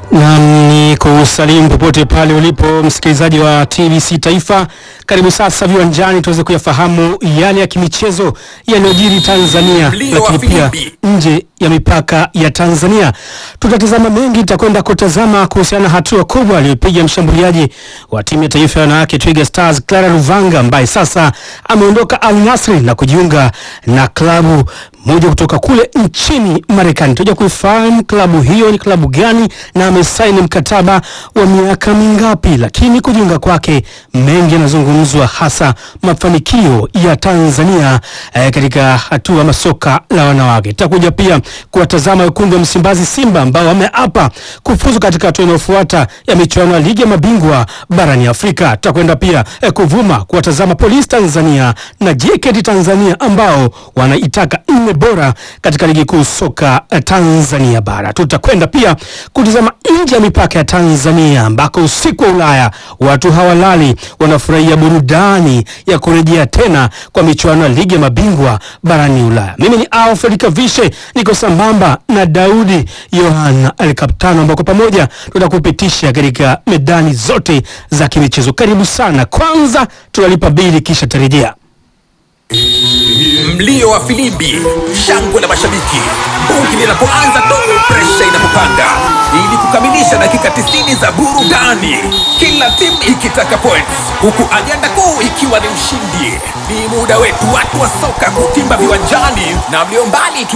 Nam ni kusalimu popote pale ulipo msikilizaji wa TBC Taifa. Karibu sasa viwanjani tuweze kuyafahamu yale ya kimichezo yanayojiri Tanzania, Mlio wa lakini pia filimbi. nje ya mipaka ya Tanzania. Tutatazama mengi, tutakwenda kutazama kuhusiana na hatua kubwa aliyopiga mshambuliaji wa timu ya taifa ya wanawake Twiga Stars Clara Luvanga ambaye sasa ameondoka Al Nassr na kujiunga na klabu moja kutoka kule nchini Marekani. Tutaja kuifahamu klabu hiyo ni klabu gani na amesaini mkataba wa miaka mingapi, lakini kujiunga kwake mengi yanazungumzwa, hasa mafanikio ya Tanzania eh, katika hatua masoka la wanawake. Tutakuja pia kuwatazama wekundu wa Msimbazi Simba ambao wameapa kufuzu katika hatua inayofuata ya michuano ya ligi ya mabingwa barani Afrika. Tutakwenda pia eh, kuvuma kuwatazama Polisi Tanzania na JKT Tanzania ambao wanaitaka nne bora katika ligi kuu soka eh, Tanzania bara. Tutakwenda pia kutazama nje ya mipaka ya Tanzania ambako usiku wa Ulaya watu hawalali, wanafurahia burudani ya kurejea tena kwa michuano ya ligi ya mabingwa barani Ulaya. Mimi ni Alfred Kavishe, niko sambamba na Daudi Yohana Alkaptano, ambako pamoja tutakupitisha katika medani zote za kimichezo. Karibu sana. Kwanza tunalipa bili, kisha tarejea. Mlio wa filimbi, shangwe la mashabiki, bungi linapoanza tu, presha inapopanda, ili kukamilisha dakika 90 za burudani, kila timu ikitaka points, huku ajenda kuu ikiwa ni ushindi. Ni muda wetu watu wa soka kutimba viwanjani na mlio mbali